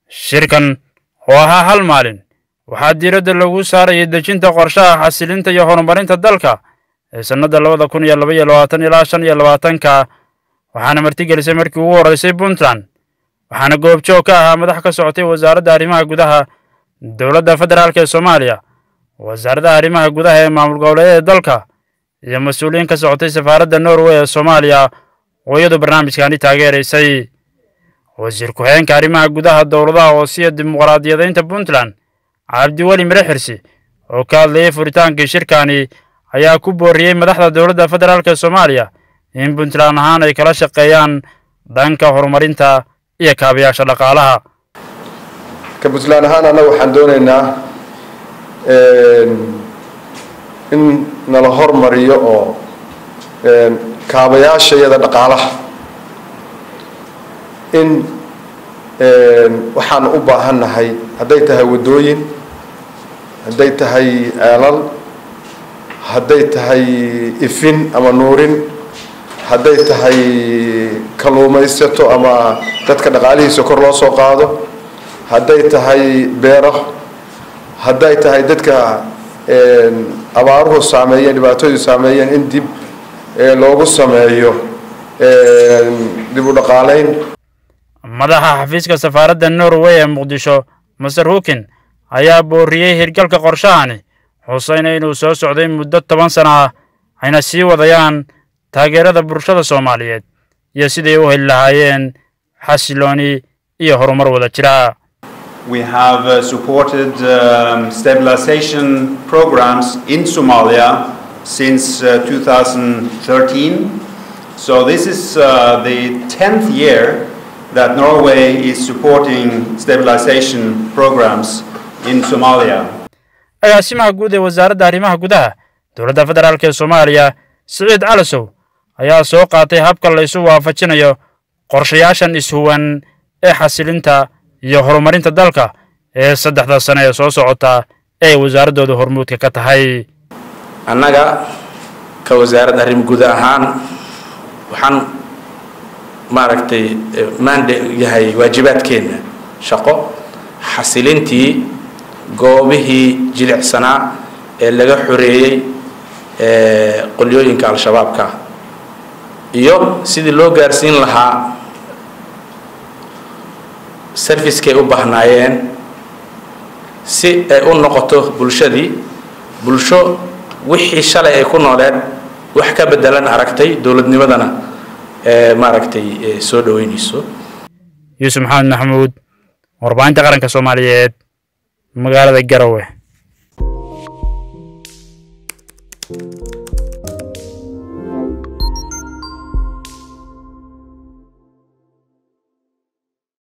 shirkan oo ahaa hal maalin waxaa diiradda lagu saarayay dejinta qorshaha xasilinta iyo horumarinta dalka ee sannadda labada kun iyo laba iyo labaatan ilaa shan iyo labaatanka waxaana martigelisay markii ugu horreysay puntland waxaana goobjoog ka ahaa madax ka socotay wasaaradda arrimaha gudaha dowladda federaalk ee soomaaliya wasaaradda arrimaha gudaha ee maamul goboleedyada dalka iyo mas-uuliyiin ka socotay safaaradda norway ee soomaaliya oo iyadu barnaamijkaani taageeraysay wasiir ku-xigeenka arrimaha gudaha dowladaha hoosiya dimuqraadiyadaynta puntland cabdiweli mire xirsi oo ka hadlayay furitaankii shirkani ayaa ku booriyey madaxda dowladda federaalk ee soomaaliya in puntland ahaan ay kala shaqeeyaan dhanka horumarinta iyo kaabayaasha dhaqaalaha ka puntland ahaan annaga waxaan doonaynaa in nala hormariyo oo kaabayaasha iyada dhaqaalaha in waxaan u baahannahay hadday tahay waddooyin hadday tahay ceelal hadday tahay ifin ama nuurin hadday tahay kalluumaysato ama dadka dhaqaalihiisa kor loo soo qaado hadday tahay beero hadday tahay dadka abaaruhu saameeyeen dhibaatoodu saameeyeen in dib loogu sameeyo dib u dhaqaalayn madaxa xafiiska safaaradda norway ee muqdisho master hukin ayaa booriyey hirgalka qorshahani xusayna inuu soo socday muddo toban sana ah ayna sii wadayaan taageerada bulshada soomaaliyeed iyo siday u heli lahaayeen xasilooni iyo horumar wada jira We have uh, supported um, stabilization programs in Somalia since uh, 2013. So this is uh, the 10th year that Norway is supporting stabilization programs in Somalia. agaasimaha guud ee wasaaradda arrimaha gudaha dowladda federaalk ee soomaaliya siciid calasow ayaa soo qaatay habka la isu waafajinayo qorshayaashan ishuwan ee xasilinta iyo horumarinta dalka ee saddexda sane ee soo socota ee wasaaraddooda hormuudka ka tahay annaga ka wasaaradda arrim guud ahaan waxaan maaragtay maande yahay waajibaadkeenna shaqo xasilintii goobihii jilicsanaa ee laga xoreeyey qolyooyinka al-shabaabka iyo sidii loo gaarsiin lahaa servicekay u baahnaayeen si ay u noqoto bulshadii bulsho wixii shalay ay ku nooleed wax ka bedelan aragtay dowladnimadana maaragtay soo dhoweynayso yuusuf maxamed maxamuud warbaahinta qaranka soomaaliyeed magaalada garowe